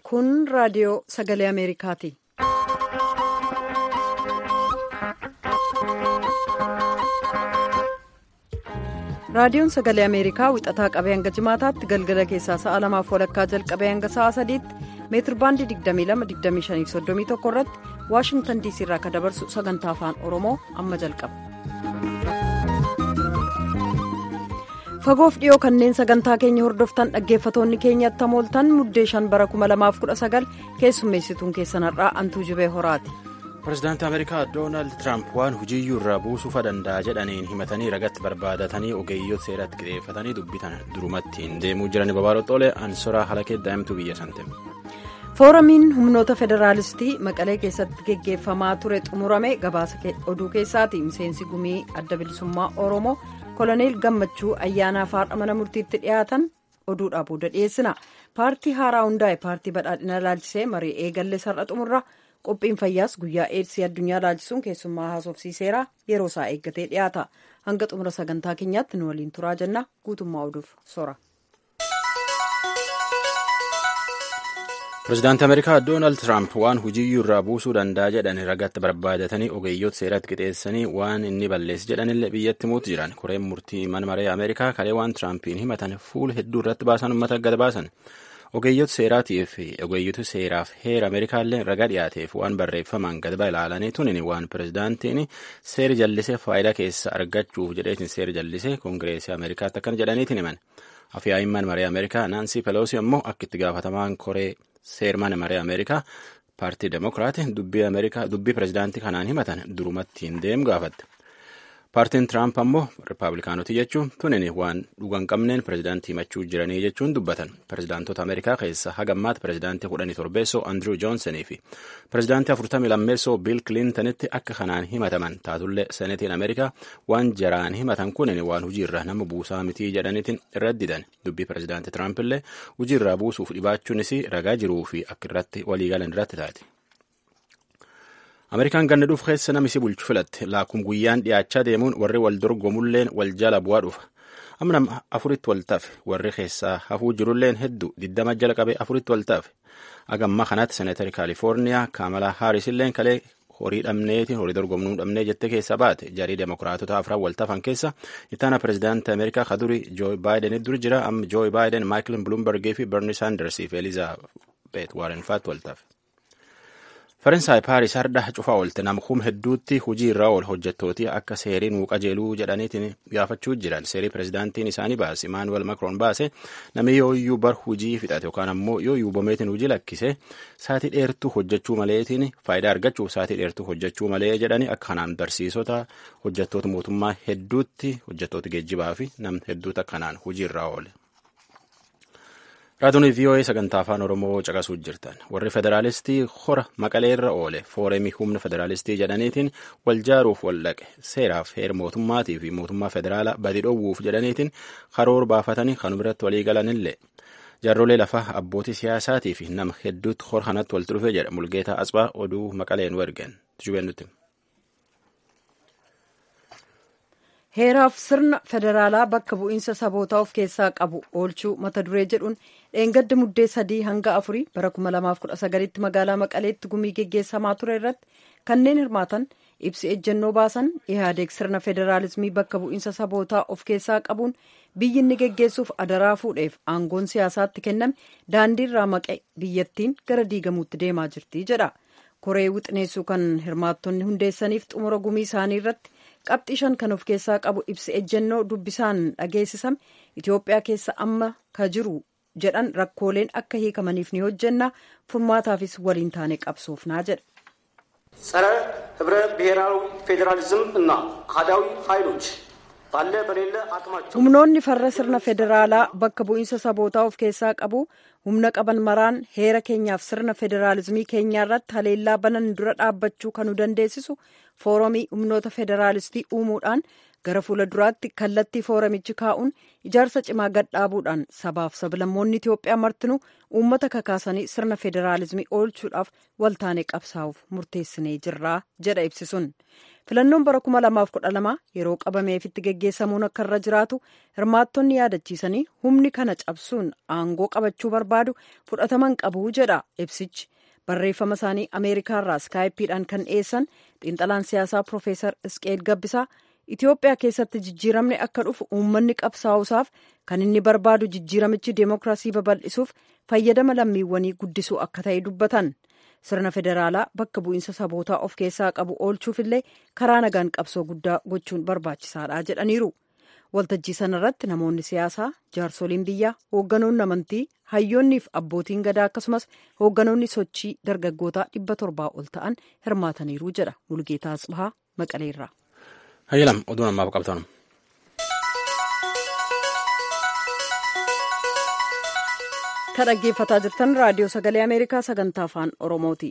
Kun raadiyoo sagalee Ameerikaati. Raadiyoon sagalee Ameerikaa wixataa qabee hanga jimaataatti galgala keessaa sa'a lamaaf walakkaa jalqabee hanga sa'a sadiitti meetir baandii 22-25-31 irratti waashingtan diisii irraa akka dabarsu sagantaa afaan oromoo amma jalqaba. fagoof dhiyoo kanneen sagantaa keenya hordoftan dhaggeeffatoonni keenyatti hamooltan muddee shan bara 2019 keessummeessituun keessanarraa antuu jibee horaati. pirezidaantii ameerikaa doonaald tiraamp waan hujiyyuu irraa buusuufa danda'a jedhaniin himatanii ragatti barbaadatanii ogeeyyoota seeratti qixeeffatanii dubbitan durumattiin deemuu jiran babaaroxoolee ansoraa halakee daa'imtuu biyya sante. fooramiin humnoota federaalistii maqalee keessatti geggeeffamaa ture xumurame gabaasa oduu keessaati miseensi gumii adda bilisummaa oromoo koloneel gammachuu ayyaanaaf haadha mana murtiitti dhiyaatan oduudhaa booda dhiyeessina paartii haaraa hundaa'e paartii badhaadhina ilaalchisee marii eegalle sar'a xumurra qophiin fayyaas guyyaa eedsii addunyaa ilaalchisuun keessummaa haasofsiiseera yeroo isaa eeggatee dhiyaata hanga xumura sagantaa keenyaatti nu waliin turaa jenna guutummaa oduuf sora. pirezidaantii ameerikaa doonaald tiraamp waan hujiyyuu irraa buusuu danda'a jedhan ragatti barbaadatanii ogeeyyoota seeratti qixeessanii waan inni balleessi jedhanillee biyyatti himuutti jiran koreen murtii mana maree ameerikaa kalee waan tiraampiin himatan fuula hedduu irratti baasan uummata gad baasan ogeeyyoota seeraatiif ogeeyyoota seeraaf heera ameerikaallee raga dhiyaateef waan barreeffamaan gad ilaalanii tunin waan pirezidaantiin seera jallisee faayidaa keessa argachuuf jedheetiin seera jallisee koongireesii ameerikaatti akkana jedhaniitiin himan afyaa'in mana maree ameerikaa naansii peloosi ammoo akka itti gaafatamaan koree seermana maree ameerikaa paartii demokiraati dubbii pirezidaantii kanaan himatan durumatti hin deemu gaafatte paartiin tiraamp ammoo rippaabilikaanoti jechuun tunin waan dhugan qabneen pirezidaantii himachuu jiranii jechuun dubbatan pirezidaantota ameerikaa keessa hagammaatti pirezidaantii kudhanii torbeessoo andrew joonsonii fi pirezidaantii afurtamii lammeessoo biil kilintanitti akka kanaan himataman taatullee senetiin ameerikaa waan jaraan himatan kunin waan hujiirra nama buusaa mitii jedhaniitiin raddidan dubbii pirezidaantii tiraamp illee hujiirraa buusuuf dhibaachuunis ragaa jiruu fi akka irratti waliigalan irratti taati. ameerikaan ganna dhuuf keessa namisi bulchu filatte laakum guyyaan dhiyaachaa deemuun warri wal dorgomulleen wal jala bu'aa dhufa amna afuritti wal tafe warri keessaa hafuu jirulleen hedduu diddama jala qabee afuritti wal tafe agamma kanatti seneetari kaalifoorniyaa kaamalaa haarisilleen kalee horii dhabneetiin horii dorgomnuu dhabnee jette keessa baate jarii demokiraatota afran wal tafan keessa ittaana pirezidaantii ameerikaa kaduri jooyi baayiden dur jira amma jooyi baayiden maayikil buluumbergii fi berni saandarsiif elizaabeet waarenfaatti wal tafe. faransaay paaris har'a cufaa oolte namkum hedduutti hujii irraa ol hojjettooti akka seeriin nuu qajeeluu jedhaniitiin gaafachuu jiran seerii pirezidaantiin isaanii baase imaanuwel makroon baase namni yooyyuu bar hujii fixate yookaan ammoo yooyyuu bomeetiin hujii lakkise saatii dheertuu hojjechuu maleetiin faayidaa argachuuf saatii dheertuu hojjechuu malee jedhanii akka kanaan barsiisota hojjettoota mootummaa hedduutti hojjettoota geejjibaa fi nam hedduutu akkanaan hujii irraa oole. raadiyoon vii'oo'ee sagantaa afaan oromoo caqasuu jirtan warri federaalistii hora maqalee irra oole fooremii humna federaalistii jedhaniitiin wal jaaruuf wal dhaqe seeraaf heera mootummaatii fi mootummaa federaalaa badi dhoowwuuf jedhaniitiin karoora baafatanii kan biratti walii galanillee jaarrolee lafaa abbootii siyaasaatii fi nama hedduutti hora kanatti walitti dhufe jedha mulgeetaa asbaa oduu maqaleen wergen jubennutti. heeraaf sirna federaalaa bakka bu'iinsa sabootaa of keessaa qabu oolchuu mata duree jedhuun dheengadda muddee sadii hanga afurii bara 2019tti magaalaa maqaleetti gumii geggeessamaa ture irratti kanneen hirmaatan ibsi ejjennoo baasan ihaadeeg sirna federaalismii bakka bu'iinsa sabootaa of keessaa qabuun biyyi inni geggeessuuf adaraa fuudheef aangoon siyaasaatti kenname daandiirraa maqe biyyattiin gara diigamuutti deemaa jirti jedha koree wixineessuu kan hirmaattonni hundeessaniif xumura gumii isaanii irratti qabxii shan kan of keessaa qabu ibsi ejjennoo dubbisaan dhageessisame itiyoophiyaa keessa amma ka jiru jedhan rakkooleen akka hiikamaniif ni hojjenna furmaataafis waliin taane qabsoofnaa jedha. ጸረ ህብረ ብሔራዊ ፌዴራሊዝም እና አህዳዊ ኃይሎች ባለ በሌለ አቅማቸው humnoonni farra sirna federaalaa bakka bu'iinsa sabootaa of keessaa qabu humna qaban maraan heera keenyaaf sirna federaalizimii keenyaa irratti haleellaa banan dura dhaabbachuu kan nu dandeessisu fooromii humnoota federaalistii uumuudhaan gara fuula duraatti kallattii fooramichi kaa'uun ijaarsa cimaa gadhaabuudhaan sabaaf sablammoonni Itoophiyaa martinuu uummata kakaasanii sirna federaalizimii oolchuudhaaf waltaanee qabsaa'uuf murteessinee jirraa jedha ibsisuun. filannoon bara 2012 yeroo qabameefitti geggeessamuun akka irra jiraatu hirmaattonni yaadachiisanii humni kana cabsuun aangoo qabachuu barbaadu fudhataman qabu jedha ibsichi barreeffama isaanii ameerikaarraa iskaayipiidhaan kan dhiyeessan xiinxalaan siyaasaa piroofeesar isqeel gabbisaa itiyoophiyaa keessatti jijjiiramni akka dhufu uummanni qabsaa'usaaf kan inni barbaadu jijjiiramichi deemokiraasii babal'isuuf fayyadama lammiiwwanii guddisuu akka ta'e dubbatan. sirna federaalaa bakka bu'iinsa sabootaa of keessaa qabu oolchuufillee karaa nagaan qabsoo guddaa gochuun barbaachisaadha jedhaniiru waltajjii sanarratti namoonni siyaasaa jaarsoliin biyyaa hoogganoonni amantii hayyoonniif abbootiin gadaa akkasumas hoogganoonni sochii dargaggootaa dhibba torbaa ol ta'an hirmaataniiru jedha mulgeetaa asbahaa maqaleerraa. hayyalam oduun ammaaf qabatan. kan dhaggeeffataa jirtan raadiyoo sagalee ameerikaa sagantaa afaan oromooti.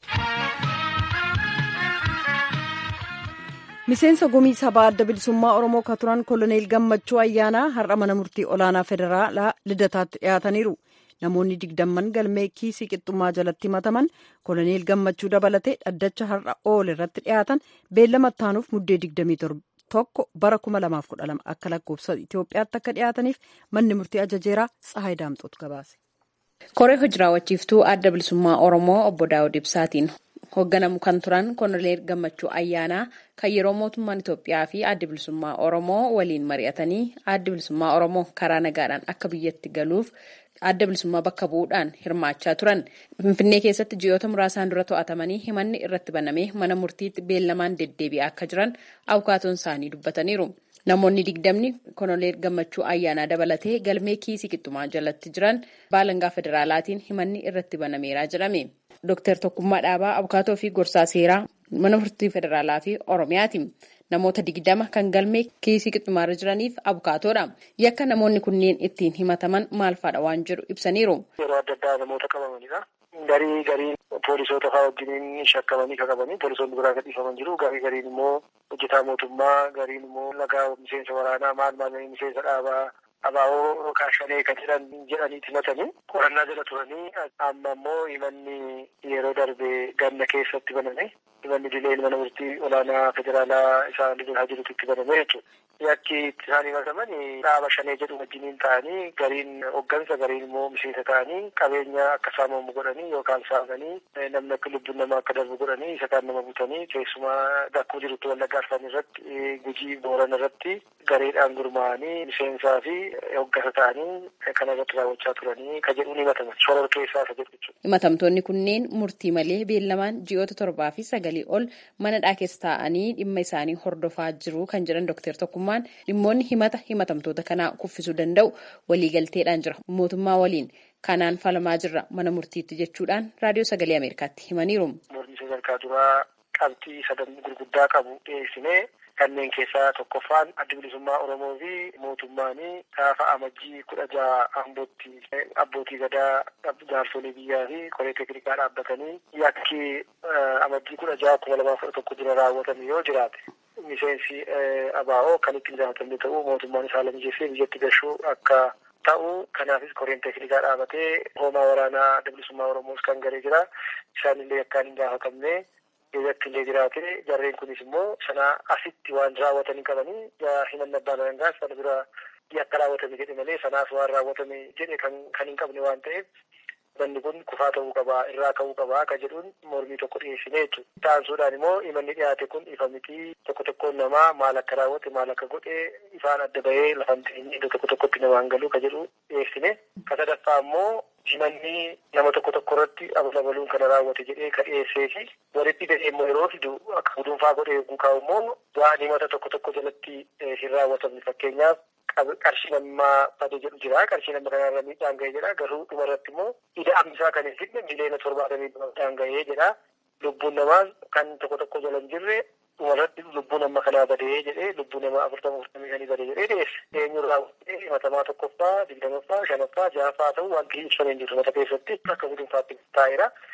miseensa gumii sabaa adda bilisummaa oromoo ka turan koloneel gammachuu ayyaanaa har'a mana murtii olaanaa federaalaa lidataatti dhiyaataniiru namoonni digdamman galmee kiisii qixxummaa jalatti himataman koloneel gammachuu dabalatee dhaddacha har'a ool irratti dhiyaatan beellama ittaanuuf muddee digdamii tokko bara 2012 akka lakkoofsa Itoophiyaatti akka dhiyaataniif manni murtii ajajeeraa Tsahaay Daamxoot gabaase. koree hojii raawwachiiftuu adda bilisummaa oromoo obbo daawud ibsaatiin hoogganamu kan turan koloneel gammachuu ayyaanaa kan yeroo mootummaan itoophiyaa fi adda bilisummaa oromoo waliin mari'atanii adda bilisummaa oromoo karaa nagaadhaan akka biyyatti galuuf adda bilisummaa bakka bu'uudhaan hirmaachaa turan finfinnee keessatti ji'oota muraasaan dura to'atamanii himanni irratti banamee mana murtiitti beellamaan deddeebi'aa akka jiran abukaatoon isaanii dubbataniiru. Namoonni digdamni koloneel gammachuu ayyaanaa dabalatee galmee kiisii qixxummaa jalatti jiran baalangaa federaalaatiin himanni irratti banameeraa jedhame. Dooktar Tokkummaa Dhaabaa Abukaatoo fi Gorsaa Seeraa mana murtii federaalaa fi Oromiyaati. Namoota digdama kan galmee kiisii qixxummaarra jiraniif abukaatoodha. Yakka namoonni kunneen ittiin himataman maal fa'aadha waan jedhu ibsaniiru. Yeroo adda addaa namoota qabamanidha. Garii garii poolisoota fa'aa wajjin shakkamanii kan qabanii poolisoonni biraa gadhiifaman jiru. Garii gariin immoo hojjetaa mootummaa, gariin immoo lagaa miseensa waraanaa, maal maal miseensa dhaabaa abaaboo kaashanee kan jedhan jedhaniiti himatanii qorannaa jala turanii amma immoo himanni yeroo darbe ganna keessatti baname himanni dileen mana murtii olaanaa federaalaa isaa lidaa jirutti itti baname jechuudha. Yakki isaan himataman dhaaba shanee jedhu wajjiniin ta'anii gariin hoggansa gariin immoo miseensa ta'anii qabeenya akka saamamu godhanii yookaan saamanii namni akka lubbuun namaa akka darbu godhanii isa kaan nama butanii keessumaa dakkuu jirutti wallaggaa arfan irratti gujii booran irratti gareedhaan gurmaa'anii miseensaa fi hoggasa ta'anii kana irratti raawwachaa turanii ka jedhuun himataman sorar keessaa isa jedhu jechuudha. Himatamtoonni kunneen murtii malee beellamaan ji'oota torbaa fi sagalii ol manadhaa keessa taa'anii dhimma isaanii hordofaa jiru kan jedhan Dooktar Tokkummaan dhimmoonni himata himatamtoota kanaa kuffisuu danda'u waliigalteedhaan jira mootummaa waliin kanaan falamaa jirra mana murtiitti jechuudhaan raadiyoo sagalee Ameerikaatti himaniiru. Mormii sadarkaa duraa qabxii sadan gurguddaa qabu dhiyeessinee kanneen keessaa tokkoffaan adda bilisummaa Oromoo fi mootummaanii gaafa amajjii kudha jaha ambootti abbootii gadaa jaarsolii biyyaa fi koree teeknikaa dhaabbatanii yakki amajjii kudha jaha kuma lamaa kudha tokko dura raawwatame yoo jiraate miseensi abaa'oo kan ittiin gaafatamne ta'uu mootummaan isaa lammiijeessee biyyatti gashuu akka ta'u kanaafis koreen teeknikaa dhaabatee hoomaa waraanaa adda bilisummaa Oromoos kan garee jira isaanillee akkaan hin gaafatamne keessatti illee jiraate jarreen kunis immoo sana asitti waan raawwatanii qabanii himanna abbaan alangaas sana bira yakka raawwatame jedhe malee sanaaf waan raawwatame jedhe kan hin qabne waan ta'eef manni kun kufaa ta'uu qabaa irraa ka'uu qabaa ka jedhuun mormii tokko dhiyeessine jechuudha. Taansuudhaan immoo himanni dhiyaate kun ifa mitii tokko tokkoon namaa maal akka raawwate maal akka godhe ifaan adda bahee lafan ta'in iddoo tokko tokkotti namaan galuu ka jedhu dhiyeessine. Ka sadaffaa immoo himanni nama tokko tokko irratti abalabaluun kana raawwate jedhee ka dhiyeessee fi walitti gadhee immoo yeroo fidu akka gudunfaa godhee eeguu kaa'u immoo waan himata tokko tokko jalatti hin raawwatamne fakkeenyaaf qarshii namaa bade jedhu jira qarshii nama kanarra miidhaan ga'ee jedha garuu dhuma irratti immoo ida ambisaa kan hin fidne miliyoona torbaatamii miidhaan ga'ee jedha lubbuun namaa kan tokko tokko jala hin jirre dhuma irratti lubbuun nama kanaa badee jedhee lubbuu namaa afurtama afurtamii shanii badee jedhee dhiyeesse eenyu raawwatee himatamaa tokkoffaa digdamaffaa shanaffaa ja'affaa ta'uu wanti ibsamee hin jiru mata keessatti akka gudunfaatti taa'eera.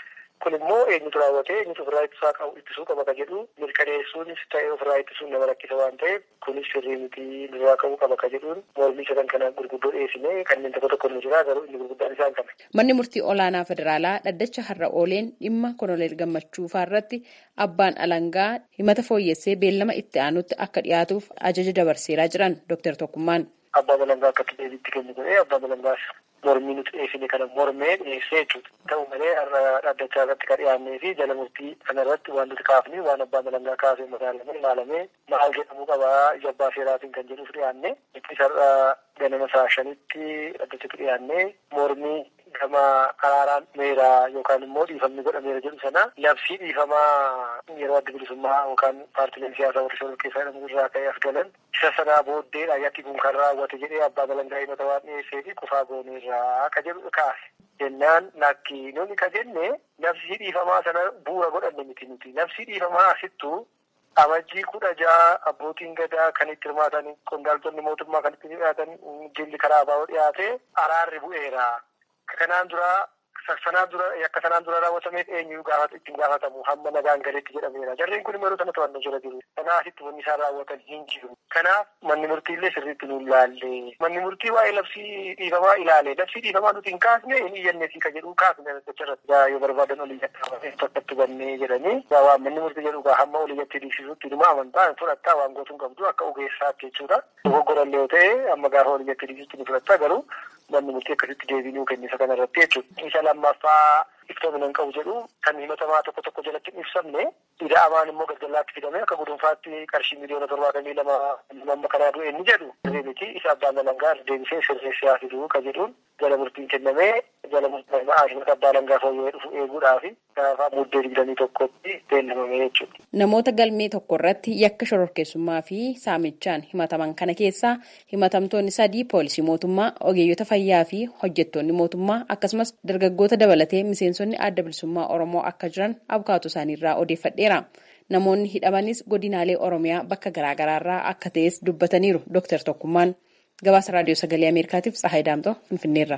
kun immoo eenyutu raawwatee eenyutu ofirraa ittisaa qabu ittisuu qaba ka jedhu mirkaneessuunis ta'ee ofirraa ittisuun nama rakkisa waan ta'eef kunis sirrii miti nurraa ka'uu qaba ka jedhuun mormii sadan kana gurguddoo dhiyeessine kanneen tokko tokko nu jira garuu inni gurguddaan isaan kana. Manni murtii olaanaa federaalaa dhaddacha har'a ooleen dhimma koloneel gammachuu irratti abbaan alangaa himata fooyyessee beellama itti aanutti akka dhiyaatuuf ajaja dabarseeraa jiran Dr. Tokkummaan. Abbaan alangaa akka deebiitti kennu godhee abbaan alangaas mormii nuti dhiyeessine kana mormee dhiyeessee jechuudha. Ta'u malee har'a dhaddachaa irratti kan dhiyaannee fi jala murtii kana irratti waan nuti kaafne waan abbaan alangaa kaasee madaalamee ilaalamee maal jedhamuu qabaa jabbaa seeraatiin kan jedhuuf dhiyaanne. Itti har'a ganama saa shanitti dhaddachatti dhiyaannee mormii gama araaraan meeraa yookaan immoo dhiifamni godhameera jedhu sana labsii dhiifamaa yeroo adda bilisummaa yookaan paartileen siyaasaa warra shoror keessaa jedhamu irraa ka'ee as galan isa sanaa booddeedha yakki kun kan raawwate jedhee abbaa alangaa himata waan dhiyeessee fi kufaa gooneerraa ka jedhu kaase. jennaan lakki nuni ka jenne labsii dhiifamaa sana bu'uura godhanne miti nuti labsii dhiifamaa asittu amajjii kudha ja'a abbootiin gadaa kan itti hirmaatan qondaaltonni mootummaa kan itti dhiyaatan jilli karaa baa'uu dhiyaate araarri bu'eera. Kanaan dura sanaan dura akka sanaan dura raawwatameef eenyu gaafata ittiin gaafatamu hamma nagaan galeetti jedhameera. Jarreen kun yeroo sana to'annoo jala jiru. Kanaasitti wanni isaan raawwatan hin jiru. Kanaaf manni murtiillee sirriitti nu ilaalle. Manni murtii waa'ee labsii dhiifamaa ilaale. Labsii dhiifamaa nuti hin kaasne hin iyyanneefi ka jedhu kaasne dacharratti yoo barbaadan olii tokkotti bannee jedhanii waan manni murtii jedhu hamma olii jatti dhiibsisutti dhuma amantaa fudhattaa waan gootuun qabdu akka ogeessaatti jechuudha. Dogoggorallee yoo ta'e amma gaafa olii jatti dhiibsisutti ni fudhattaa garuu manni murtii akkasitti deebii nuu kennisa kanarratti jechuudha. Isa lammaffaa iftoomina hin qabu jedhu kan himatamaa tokko tokko jalatti hin ibsamne ida'amaan immoo galgalaatti fidame akka gudunfaatti qarshii miliyoona torbaatamii lama amma kanaa du'e inni jedhu miti isa abbaan alangaa deebisee sirreessee haa fiduu ka jedhuun jala murtiin kennamee jala murtii himata abbaa alangaa fooyya'ee dhufu eeguudhaaf gaafa muddee digdamii tokkotti beellamame jechuudha. Namoota galmee tokko irratti yakka shororkeessummaa fi saamichaan himataman kana keessaa himatamtoonni sadii poolisii mootummaa ogeeyyota fayyaa fi hojjettoonni mootummaa akkasumas dargaggoota dabalatee miseensonni adda bilisummaa oromoo akka jiran abukaatoo isaaniirraa odeeffadheera. Namoonni hidhamanis godinaalee oromiyaa bakka garaagaraarraa akka ta'es dubbataniiru Dr. Tokkummaan. Gabaasa raadiyoo sagalee Ameerikaatiif Tsahaay Daamtoo Finfinneerra.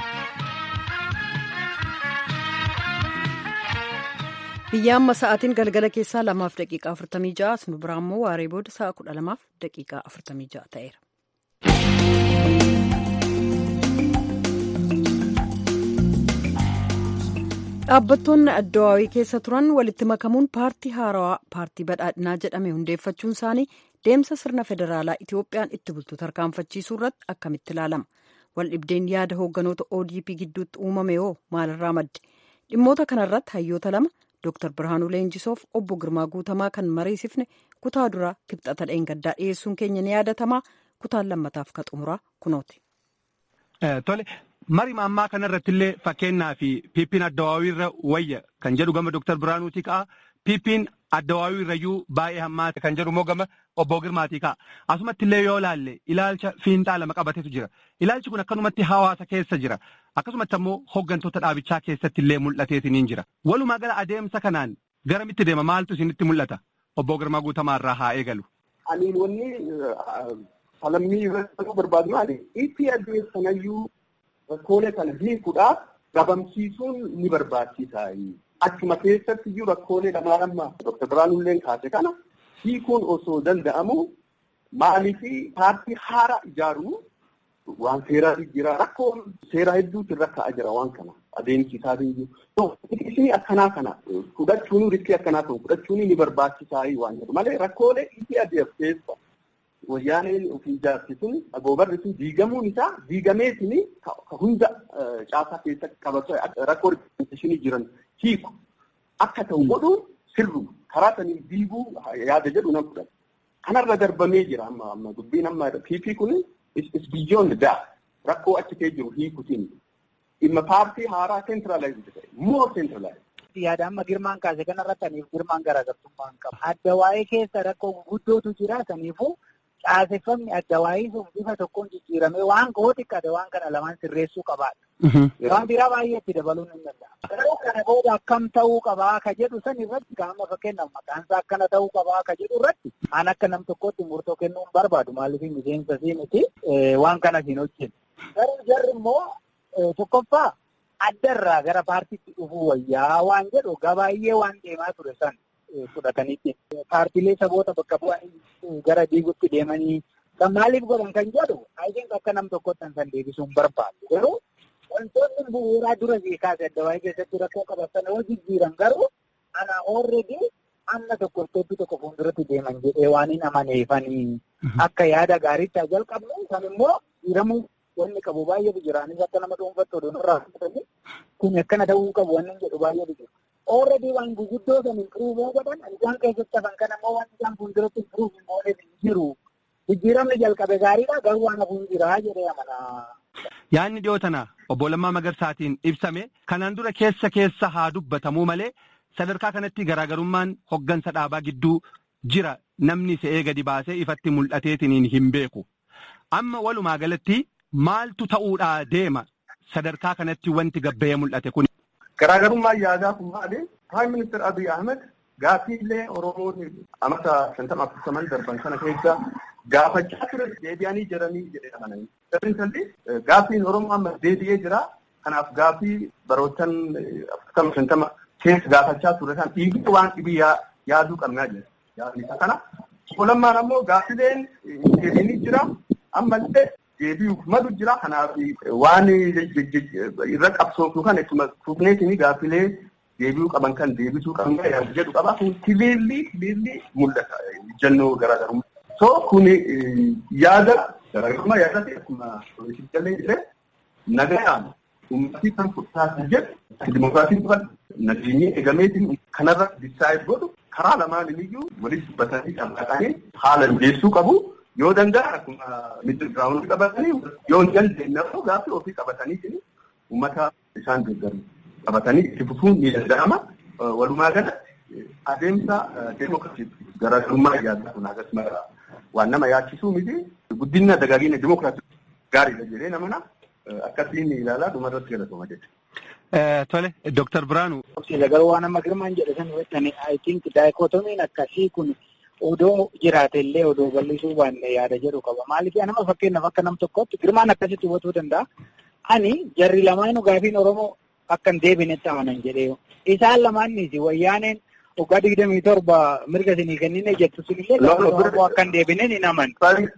biyya amma sa'aatiin galgala keessaa lamaaf daqiiqaa afurtamii ja'a nu biraa immoo waaree booda sa'a kudha lamaaf daqiiqaa afurtamii ja'a ta'eera. dhaabbattoonni addawaawii keessa turan walitti makamuun paartii haarawaa paartii badhaadhinaa jedhame hundeeffachuun isaanii deemsa sirna federaalaa itiyoophiyaan itti bultu tarkaanfachiisuu irratti akkamitti ilaalama waldhibdeen yaada hoogganoota odp gidduutti uumame hoo maalirraa madde dhimmoota kanarratti hayyoota lama Dr. Birhaanuu Leenjisoof obbo Girmaa Guutamaa kan mariisifne kutaa duraa kibxata dheengaddaa dhiyeessuun keenya ni yaadatamaa kutaan lammataaf ka xumuraa kunooti. Tole marii ammaa kanarratti illee fakkeenyaa fi piippiin addawaawii irra wayya kan jedhu gama Dr. Birhaanuutii ka'a. Piippiin addawaawii irrayyuu baay'ee hammaate kan jedhu immoo gama obbo Girmaatii ka'a. Asumatti illee yoo ilaalle ilaalcha fiinxaa lama qabatetu jira. Ilaalchi kun akkanumatti hawaasa keessa jira. Akkasumatti ammoo hooggantoota dhaabichaa keessatti illee mul'ateetiniin jira. Walumaa gala adeemsa kanaan garamitti deema maaltu isinitti mul'ata? Obbo Girmaa Guutamaa irraa haa eegalu. Ani wanni falammii irratti barbaadu maali? Itti adeemsanayyuu rakkoolee kana hiikuudhaaf dhabamsiisuun ni barbaachisa. Achuma keessatti iyyuu rakkoolee lamaa lama Dr. Birhaanullee kaase kana hiikuun osoo danda'amu maaliif paartii haaraa ijaaruu waan seeraa jira rakkoon seeraa hedduutu irra ka'aa jira waan kana adeemsisaa jiru. Riskii akkanaa kana fudhachuun riskii akkanaa ta'u fudhachuun ni barbaachisaa waan jedhu malee rakkoolee itti adeemsisa. Wayyaaneen ofii ijaarsi sun agoobarri sun diigamuun isaa diigameetiin hunda caasaa keessa qabatu rakkoo riskii jiran hiiku akka ta'u godhuun sirru karaa sanii diiguu yaada jedhu nan fudhata. Kanarra darbamee jira amma amma dubbiin amma piipii kun is beyond that rakkoo achi kee jiru hiikutiin dhimma paartii haaraa centralized ta'e more centralized. Yaada amma girmaan kaase kanarratti aniif girmaan garaagartummaa hin qabu. Adda waa'ee keessa rakkoo guguddootu jira saniifuu caaseffamni adda waa'ee sun bifa tokkoon jijjiiramee waan koo xiqqaate waan kana lamaan sirreessuu qabaadha. Waan biraa baay'ee itti dabaluun hin danda'amu. Garuu kana booda akkam ta'uu qabaa ka jedhu san irratti gaama fakkeenyaaf maqaan isaa akkana ta'uu qabaa ka jedhu irratti aan akka nam tokkotti murtoo kennuun barbaadu maaliif miseensa sii miti waan kana siin hojjetu. Garuu jarri immoo tokkoffaa addarraa gara paartiitti dhufuu wayyaa waan jedhu gabaay'ee waan deemaa ture san fudhatanitti. Paartiilee saboota bakka bu'anii gara diigutti deemanii kan maaliif godhan kan jedhu ayitiin akka nam tokkotti san deebisuun barbaadu. Garuu wantoonni bu'uuraa dura kaase adda waa'ee keessatti rakkoo qabatan yoo jijjiiran garuu ana oolreedii amma tokko isteeppii tokko fuulduratti deeman jedhee waan hin amaneefanii akka yaada gaariitti jalqabnu kan immoo jijjiiramuu wanni qabu baay'eetu jira. Anis akka nama dhuunfattu oduun irraa fudhatanii kun akkana ta'uu qabu wanni jedhu baay'eetu jira. Oolreedii waan guguddoo san impiruuvoo godhan isaan keessatti hafan kan ammoo waan isaan fuulduratti impiruuv hin gooneef hin jiru. Jijjiiramni jalqabe gaariidha garuu waan hafuun jira jedhee amana. Yaadni dhiyoo tana obbo Lammaa Magarsaatiin ibsame kanaan dura keessa keessa haa dubbatamuu malee sadarkaa kanatti garaagarummaan hoggansa dhaabaa gidduu jira namni se'ee gadi baasee ifatti mul'ateetiin hin beeku. Amma walumaa galatti maaltu ta'uudhaa deema sadarkaa kanatti wanti gabba'ee mul'ate kun. Garaagarummaan yaadaa kun maali? Prime Minister Abiy Ahmed gaaffiilee Oromoon amata shantama afurtaman darban kana keessa gaafachaa ture deebi'anii jiranii jedhee amananii. Dabalatallee gaaffiin Oromoo amma deebi'ee jira. Kanaaf gaaffii barootan afurtama shantama keessa gaafachaa ture kan dhiigni waan dhibii yaaduu qabnaa jira. Yaadni isa kana. Lammaan ammoo gaaffileen deebiinii jira. Ammallee deebi'uuf malu jira. Kanaaf waan irra qabsoofu kan ittuma fufneetiin gaaffilee deebi'uu qaban kan deebisuu qabna jedhu qaba. Kun kiliirlii kiliirlii mul'ata. Jannoo garaagarummaa. So kun yaada garaagarummaa yaadatti akkuma jallee jedhee nagayaan uummatni kan fudhataa jedhu dimokiraasiin dhufan nageenyi eegameetiin kanarra disaayid godhu karaa lamaan iyyuu walitti dubbatanii dhaqanii haala mijeessuu qabu. Yoo danda'an akkuma middle ground qabatanii yoo hin dandeenye immoo gaaffii ofii qabatanii uummata isaan deeggaru qabatanii itti fufuun ni danda'ama. Walumaa galatti adeemsa deemokiraasii garaagarummaa yaaduu kun akkasuma waan nama yaachisuu miti guddina dagaagina deemokiraasii gaariidha jedhee namana akkasiin ilaalaa dhumarratti galatoma jechuudha. Tole, Dooktar Biraanuu. Garuu waan amma girmaan jedhe san hubattani I think daayikootomiin akkasii kun odoo jiraate illee odoo bal'isuu baanne yaada jedhu qaba. Maaliif nama fakkeenyaaf akka nam tokkotti girmaan akkasitti hubatuu danda'a. Ani jarri lamaanuu gaafiin Oromoo akka hin deebinetti amanan jedhee isaan lamaannis wayyaaneen waggaa digdamii torba mirga isinii kennine jettu sunillee Oromoo akka hin deebineen hin aman.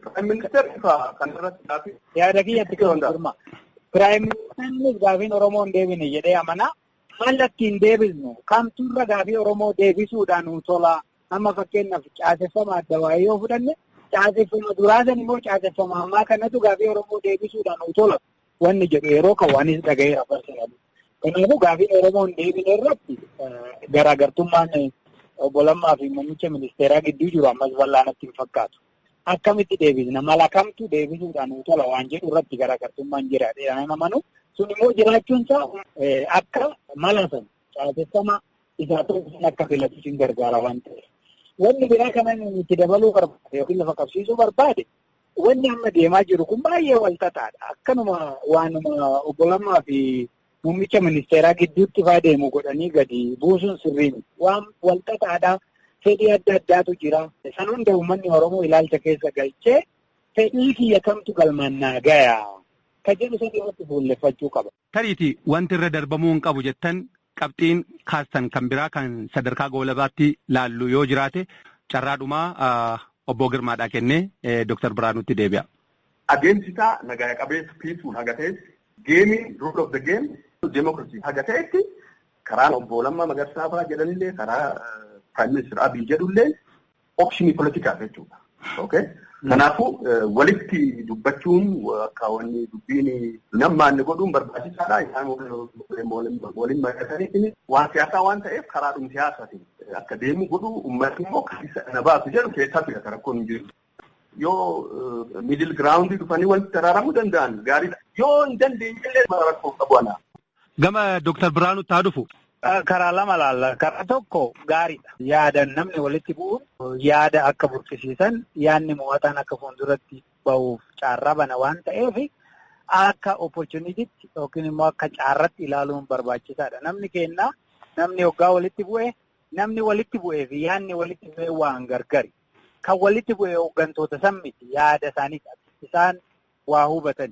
Yaada kiyyatti girma. Piraayim Ministeerri gaafiin Oromoo hin deebine jedhee amanaa. Maal ittiin deebisnu kamtuurra gaafii Oromoo deebisuudhaan nu tola. Amma fakkeenyaaf caaseffama adda waa'ee yoo fudhanne caaseffama duraasan immoo caaseffama ammaa kanatu gaafii Oromoo deebisuudhaan nu tola. Wanni jedhu yeroo kan waanis dhagaheera barsiifatu. Kanaafuu gaafiin Oromoo hin deebine irratti garaagartummaan obbo Lammaa fi muummicha ministeeraa gidduu jiru ammas bal'aanatti hin fakkaatu. Akkamitti deebisna mala kamtu deebisuudhaan nu tola waan jedhu irratti garaagartummaan jira jedhamee amanu sun immoo jiraachuun isaa akka mala sana caaseffama isaa tokko akka filatu sin gargaara waan ta'eef. Wanni biraa kanan itti dabaluu barbaade yookiin lafa qabsiisuu barbaade wanni amma deemaa jiru kun baay'ee wal xaxaadha. Akkanuma waanuma obbo Lammaa fi muummicha ministeeraa gidduutti faa deemu godhanii gadi buusuun sirrii miti. Waan wal xaxaadha. Fedhii adda addaatu jira. San hunda uummanni Oromoo ilaalcha keessa galchee fedhii kiyya kamtu galmannaa gaya. Ka jedhu sadii irratti fuulleffachuu qaba. Tariiti wanti irra darbamuu hin qabu jettan qabxiin kaastan kan biraa kan sadarkaa goolabaatti laallu yoo jiraate carraadhumaa obbo Girmaadhaa kennee Dooktar Biraanuutti deebi'a. Adeemsi isaa nagaa qabeessa piisuun haga ta'etti geemiin rule of the game demokiraasii haga ta'etti karaan obbo Lammaa Magarsaa fa'aa jedhanillee karaa Prime Minister Abiy jedhullee optionii politikaa jechuudha. Okay? Kanaafuu walitti dubbachuun akka wanni dubbiin nammaan godhuun barbaachisaadha. Isaan waliin mari'atanii waan siyaasaa waan ta'eef karaadhuma siyaasaatiin akka deemu godhu uummatni immoo kan isa na baasu jedhu keessaa fida rakkoon hin jiru. Yoo miidil giraawundii dhufanii walitti daraaramuu danda'an gaariidha. Yoo hin dandeenye illee rakkoo qabu ana. Gama Dooktar Biraanutti haa dhufu. Karaa lama laalla. Karaa tokko gaariidha. Yaadan namni walitti bu'uun yaada akka burqisiisan yaadni mo'ataan akka fuulduratti bahuuf carraa bana waan ta'eef akka opportunitiitti yookiin immoo akka carratti ilaaluun barbaachisaadha. Namni kennaa namni hoggaa walitti bu'e namni walitti bu'ee fi yaadni walitti bu'ee waan gargari. Kan walitti bu'e hooggantoota san miti yaada isaanii isaan waa hubatan.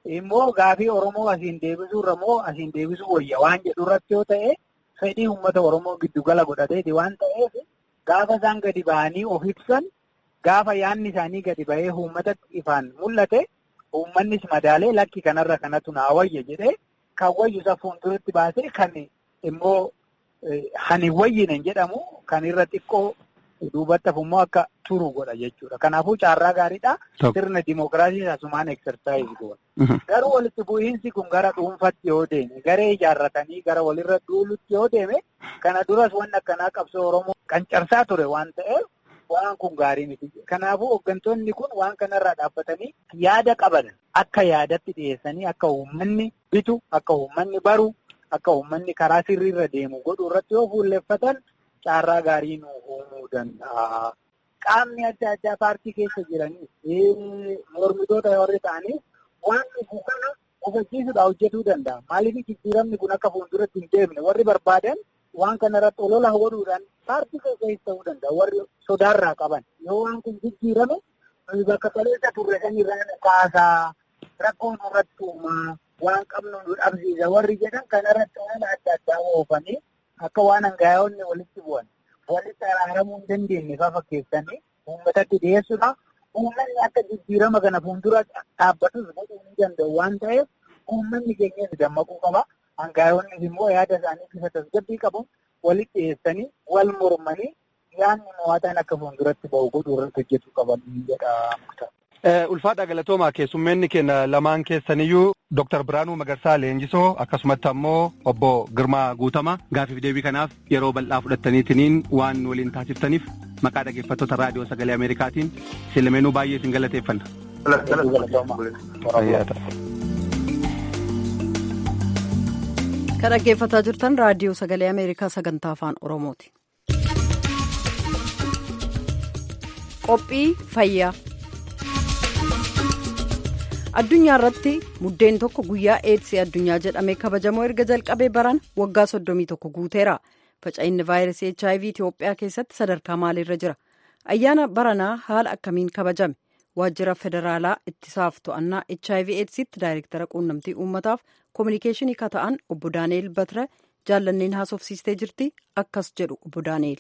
immoo gaafii Oromoo asiin deebisuu irra moo asiin deebisuu wayya waan jedhu irratti yoo ta'e fedhii uummata Oromoo giddugala godhateeti waan ta'eef gaafa isaan gadi ba'anii of ibsan gaafa yaanni isaanii gadi ba'ee uummatatti ifaan mul'ate uummannis madaalee lakki kanarra kanatu naa wayya jedhee kan wayyu isa fuulduratti baasee kan immoo hani wayyine jedhamu kan irra xiqqoo duubatti immoo akka turu godha jechuudha. Kanaafuu caarraa gaariidha. Sirna dimookiraasii asumaan eksersaayizii goona. Garuu walitti bu'iinsi kun gara dhuunfatti yoo deeme garee ijaarratanii gara walirra duulutti yoo deeme kana duras waan akkanaa qabsoo Oromoo qancarsaa ture waan ta'eef waan kun gaarii miti. Kanaafuu hooggantoonni kun waan kanarraa dhaabbatanii yaada qaban akka yaadatti dhiyeessanii akka uummanni bitu akka uummanni baru akka uummanni karaa sirriirra deemu godhu irratti yoo fuulleffatan caarraa gaarii nu uumuu danda'a. Qaamni adda addaa paartii keessa jiranis mormitoota warri ta'anis waan dhufu kana hubachiisuudhaan hojjetuu danda'a. Maaliif jijjiiramni kun akka fuulduratti hin deemne warri barbaadan waan kanarratti olola godhuudhaan paartii keessa ta'uu danda'a. Warri sodaarraa qaban yoo waan kun jijjiirame bakka kaleessa turre sanirraa kaasaa rakkoon irratti uumaa waan qabnu nu dhabsiisa warri jedhan kanarratti waan adda addaa oofanii akka waan hangaa'onni walitti bu'an walitti araaramuu hin dandeenye fa fakkeessanii uummatatti dhiyeessuudha. Uummanni akka jijjiirama kana fuuldura dhaabbatus godhuu ni danda'u waan ta'eef uummanni keenyas dammaquu qaba. Hangaa'onnis immoo yaada isaanii bifa tasgabbii qabuun walitti dhiyeessanii wal mormanii yaadni mo'ataan akka fuulduratti ba'u godhuu irratti hojjetuu qaban jedha muktaar. Ulfaadha galatoomaa keessummeenni keenya lamaan keessaniyyuu Dr. Biraanuu Magarsaa Leenjisoo akkasumatti ammoo obbo Girmaa Guutamaa gaafiif deebii kanaaf yeroo bal'aa fudhattaniitiniin waan waliin taasiftaniif maqaa dhaggeeffattoota raadiyoo sagalee Ameerikaatiin silmeenuu baay'ee isin galateeffanna. Kan dhaggeeffataa jirtan raadiyoo sagalee Ameerikaa sagantaa afaan Oromooti. Qophii fayyaa. addunyaa irratti muddeen tokko guyyaa eedsii addunyaa jedhamee kabajamoo erga jalqabee baran waggaa soddomii tokko guuteera faca'inni vaayirasii hiv itiyoophiyaa keessatti sadarkaa maaliirra jira ayyaana baranaa haala akkamiin kabajame waajjira federaalaa ittisaaf to'annaa hiv eedsiitti daayirektara quunnamtii uummataaf koominikeeshinii ka ta'an obbo daani'eel batira jaallanneen haasofsiistee jirti akkas jedhu obbo daani'eel.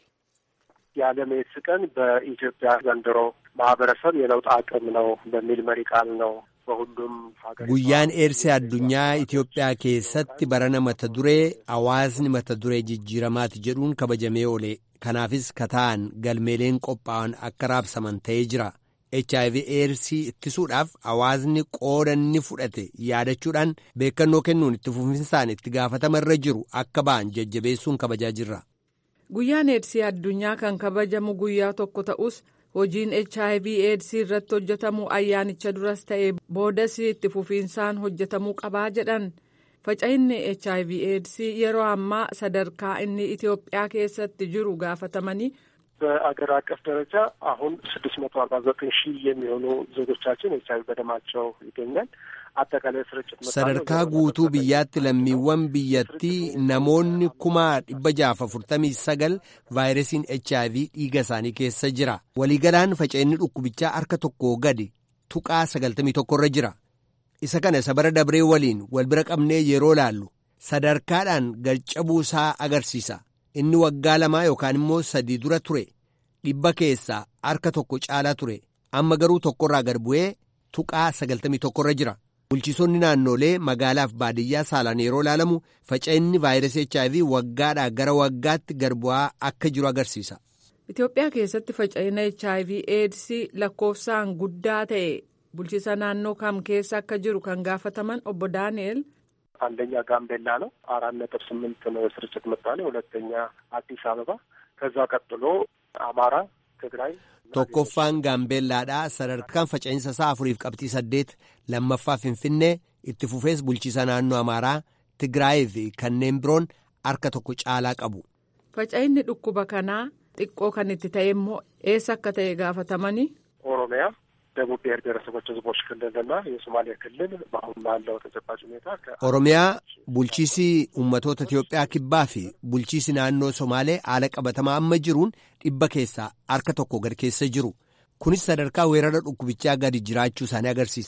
የዓለም ኤድስ ቀን በኢትዮጵያ ዘንድሮ ማህበረሰብ የለውጥ አቅም ነው በሚል መሪ ቃል ነው በሁሉም ሀገር guyyaan eedsii addunyaa Itoophiyaa keessatti barana mata duree hawaasni mata duree jijjiiramaati jedhuun kabajamee oole kanaafis kataan galmeeleen qophaa'an akka raabsaman ta'ee jira HIV eedsii ittisuudhaaf hawaasni qooda inni fudhate yaadachuudhaan beekannoo kennuun itti fufinsaan itti gaafatamarra jiru akka ba'an jajjabeessuun kabajaa jirra. Guyyaan eedsii addunyaa kan kabajamu guyyaa tokko ta'us hojiin HIV eedsii irratti hojjetamu ayyaanicha duras ta'e boodas itti fufiinsaan hojjetamuu qabaa jedhan faca'inni HIV eedsii yeroo ammaa sadarkaa inni Itoophiyaa keessatti jiru gaafatamanii. በአገር አቀፍ ደረጃ አሁን ስድስት መቶ አርባ ዘጠኝ ሺህ የሚሆኑ ዜጎቻችን ኤች አይቪ በደማቸው ይገኛል። አጠቃላይ ስርጭት sadarkaa guutuu biyyaatti lammiiwwan biyyattii namoonni kuma dhibba jaaf afurtamii sagal vaayirasiin HIV dhiiga isaanii keessa jira waliigalaan faca'inni dhukkubichaa harka tokkoo gadi tuqaa sagaltamii tokkorra jira isa kana isa bara dabree waliin wal bira qabnee yeroo laallu sadarkaadhaan garcabuu isaa agarsiisa inni waggaa lamaa yookaan immoo sadii dura ture dhibba keessaa harka tokko caalaa ture amma garuu tokkorraa gad bu'ee tuqaa sagaltamii tokkorra jira. bulchiisonni naannolee magaalaaf baadiyyaa saalaan yeroo ilaalamu faca'inni vaayirasii HIV waggaadhaa gara waggaatti gad bu'aa akka jiru agarsiisa. Itoophiyaa keessatti faca'ina HIV eedsii lakkoofsaan guddaa ta'e bulchiisa naannoo kam keessa akka jiru kan gaafataman obbo Daani'el. አንደኛ ጋምቤላ ነው አራት ነጥብ ስምንት ነው የስርጭት ምጣኔ ሁለተኛ አዲስ አበባ ከዛ ቀጥሎ አማራ ትግራይ tokkoffaan gaambeellaadhaa sadarkaan faca'insa isaa afuriif qabxii saddeet lammaffaa finfinnee itti fufees bulchiisa naannoo amaaraa tigraayii fi kanneen biroon harka tokko caalaa qabu. faca'inni dhukkuba kanaa xiqqoo kan itti ta'e immoo eessa akka ta'e gaafatamanii. ኦሮሚያ ደቡብ ብሔር ብሔረሰቦች ህዝቦች ክልልና የሶማሌ ክልል በአሁን ባለው ተጨባጭ ሁኔታ oromiyaa bulchiisi ummatoota Itiyoophiyaa kibbaa fi bulchiisi naannoo Somaalee haala qabatamaa amma jiruun dhibba keessaa harka tokko gad keessa jiru kunis sadarkaa weerara dhukkubichaa gadi jiraachuu isaanii agarsiisa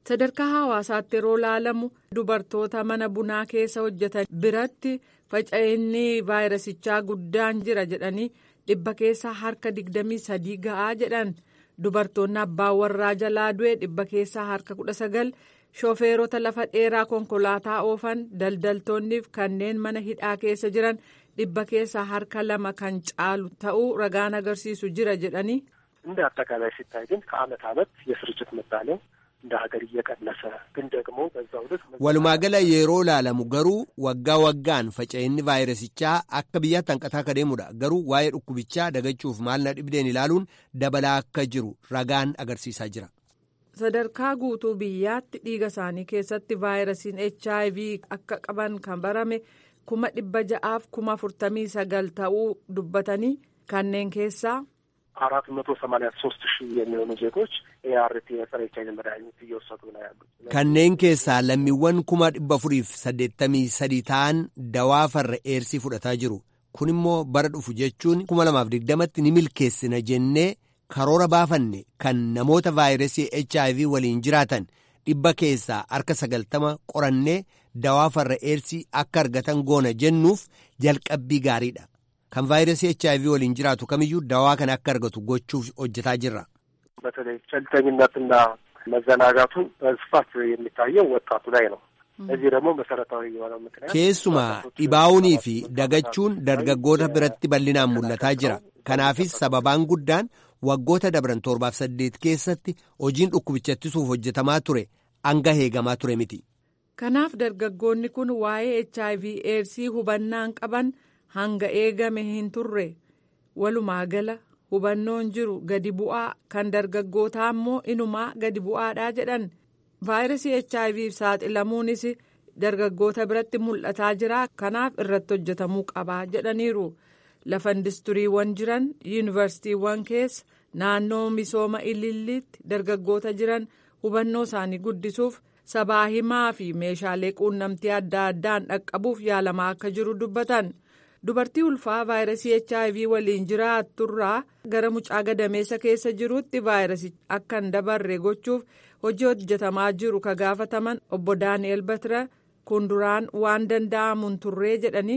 sadarkaa hawaasaatti yeroo laalamu dubartoota mana bunaa keessa hojjetan biratti faca'inni vaayirasichaa guddaan jira jedhanii dhibba keessaa harka digdamii sadii ga'aa jedhan dubartoonni abbaa warraa jalaa du'e dhibba keessaa harka kudha sagal shoofeerota lafa dheeraa konkolaataa oofan daldaltoonniif kanneen mana hidhaa keessa jiran dhibba keessaa harka lama kan caalu ta'uu ragaan agarsiisu jira jedhanii. እንደ አጠቃላይ ሲታይ ግን ከአመት አመት የስርጭት ምጣኔው እንደ ሀገር እየቀነሰ ግን ደግሞ በዛው ልክ walumaa gala yeroo laalamu garuu waggaa waggaan faca'inni vaayirasichaa akka biyyaatti hanqataa akka deemudha garuu waa'ee dhukkubichaa dagachuuf maalna dhibdeen ilaaluun dabalaa akka jiru ragaan agarsiisaa jira. sadarkaa guutuu biyyaatti dhiiga isaanii keessatti vaayirasiin hiv akka qaban kan barame kuma dhibba ja'aaf kuma afurtamii sagal ta'uu dubbatanii kanneen keessaa. አራት መቶ ሰማኒያ ሶስት ሺህ የሚሆኑ ዜጎች ኤአርቲ የጸረ ኤች አይቪ መድኃኒት እየወሰዱ ነው ያሉት። kanneen keessaa lammiiwwan kuma dhibba afuriif saddeettamii sadii ta'an dawaa farra eersii fudhataa jiru kun immoo bara dhufu jechuun kuma lamaaf digdamatti ni milkeessina jennee karoora baafanne kan namoota vaayirasii hiv waliin jiraatan dhibba keessaa harka sagaltama qorannee dawaa farra eersii akka argatan goona jennuuf jalqabbii gaariidha. kan vaayirasii hiv waliin jiraatu kamiyyuu dawaa kana akka argatu gochuuf hojjetaa jirra. በተለይ ቸልተኝነትና መዘናጋቱ በስፋት የሚታየው ወጣቱ ላይ ነው። እዚህ ደግሞ መሰረታዊ የሆነው ምክንያት keessumaa dhibaa'uunii fi dagachuun dargaggoota biratti bal'inaan mul'ataa jira. kanaafis sababaan guddaan waggoota dabran torbaaf saddeet keessatti hojiin dhukkubicha ittisuuf hojjetamaa ture hanga eegamaa ture miti. kanaaf dargaggoonni kun waa'ee hiv eedsii hubannaan qaban hanga eegame hin turre walumaa gala hubannoon jiru gadi bu'aa kan dargaggootaa immoo inumaa gadi bu'aadhaa jedhan vaayirasii hiv saaxilamuunis dargaggoota biratti mul'ataa jira kanaaf irratti hojjetamuu qabaa jedhaniiru lafa indistiriiwwan jiran yuunivarsiitiiwwan keessa naannoo misooma ililliitti dargaggoota jiran hubannoo isaanii guddisuuf sabaa himaa fi meeshaalee quunnamtii adda addaan dhaqqabuuf yaalamaa akka jiru dubbatan. dubartii ulfaa vaayirasii hiv waliin jiraatturraa gara mucaa gadameessa keessa jiruutti vaayirasii akka hin dabarre gochuuf hojii hojjetamaa jiru ka gaafataman obbo daani'el batira kun duraan waan danda'amuun turree jedhanii.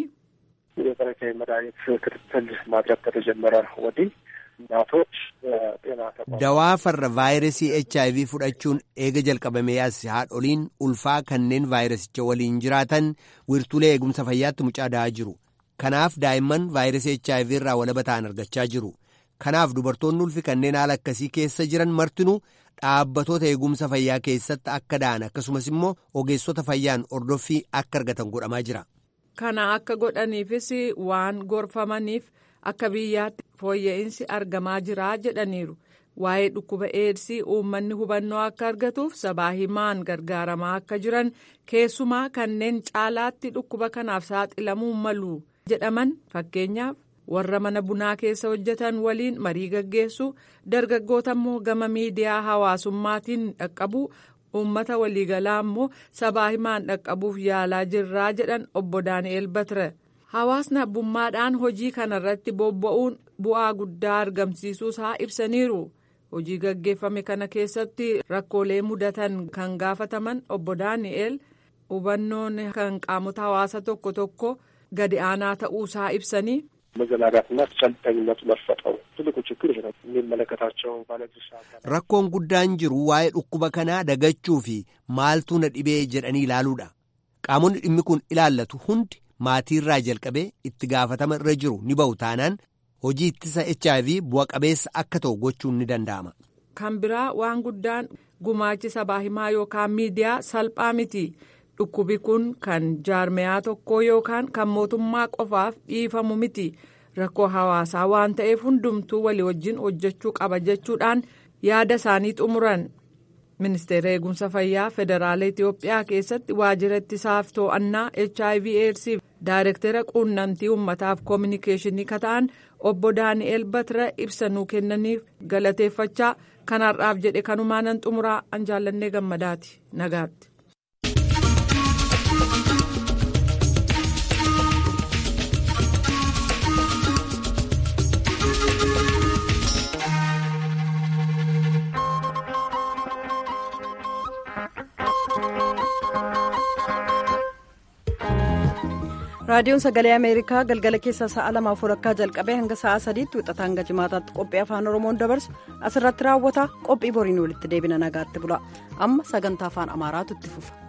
የጸረ ኤች አይቪ መድኃኒት ክትትል ማድረግ ከተጀመረ ወዲህ እናቶች ጤና ተቋም dawaa farra vaayirasii hiv fudhachuun eega jalqabamee as haadholiin ulfaa kanneen vaayirasicha waliin jiraatan wirtuulee eegumsa fayyaatti mucaa da'aa jiru. kanaaf daa'imman vaayirasii hiv irraa walaba ta'an argachaa jiru kanaaf dubartoonni ulfi kanneen haala akkasii keessa jiran martinuu dhaabbatoota eegumsa fayyaa keessatti akka da'an akkasumas immoo ogeessota fayyaan ordoffii akka argatan godhamaa jira. kana akka godhaniifis waan gorfamaniif akka biyyaatti fooyya'insi argamaa jira jedhaniiru waa'ee dhukkuba eedsii uummanni hubannoo akka argatuuf sabaa himaan gargaaramaa akka jiran keessumaa kanneen caalaatti dhukkuba kanaaf saaxilamuu malu. jedhaman fakkeenyaaf warra mana bunaa keessa hojjetan waliin marii gaggeessu dargaggoota immoo gama miidiyaa hawaasummaatiin dhaqqabu uummata waliigalaa immoo sabaa himaan dhaqqabuuf yaalaa jirraa jedhan obbo daani'el batire hawaasni abbummaadhaan hojii kanarratti bobba'uun bu'aa guddaa argamsiisuu isaa ibsaniiru hojii gaggeeffame kana keessatti rakkoolee mudatan kan gaafataman obbo daani'el hubannoon kan qaamota hawaasa tokko tokko. gadi aanaa ta'uusaa ibsanii. መዘናጋትና ቸልተኝነቱ መፈጠሩ ትልቁ ችግር ይሄ ነው። የሚመለከታቸው ባለድርሻ አካላት rakkoon guddaan jiru waa'ee dhukkuba kanaa dagachuu fi maaltu na dhibee jedhanii ilaaluudha qaamonni dhimmi kun ilaallatu hundi maatiirraa jalqabee itti gaafatama irra jiru ni ba'u taanaan hojii ittisa hiv bu'a qabeessa akka ta'u gochuun ni danda'ama. kan biraa waan guddaan gumaachi sabaa himaa yookaan miidiyaa salphaa miti. dhukkubi kun kan jaarmeyaa tokkoo yookaan kan mootummaa qofaaf dhiifamu miti rakkoo hawaasaa waan ta'eef hundumtuu walii wajjin hojjechuu qaba jechuudhaan yaada isaanii xumuran ministeera eegumsa fayyaa federaala itiyoophiyaa keessatti waajjira ittisaaf to'annaa hiv aids daayirektera quunnamtii uummataaf koominikeeshinii kata'an obbo daani'el batira ibsanuu kennaniif galateeffachaa kanarraaf jedhe kanumaanan xumuraa an jaallannee gammadaati nagaatti. raadiyoon sagalee ameerikaa galgala keessaa sa'a lamaaf walakkaa jalqabee hanga sa'a sadiitti wixata hanga jimaataatti qophii afaan oromoon dabarsu asirratti raawwata qophii boriin walitti deebina nagaatti bula amma sagantaa afaan amaaraatu itti fufa.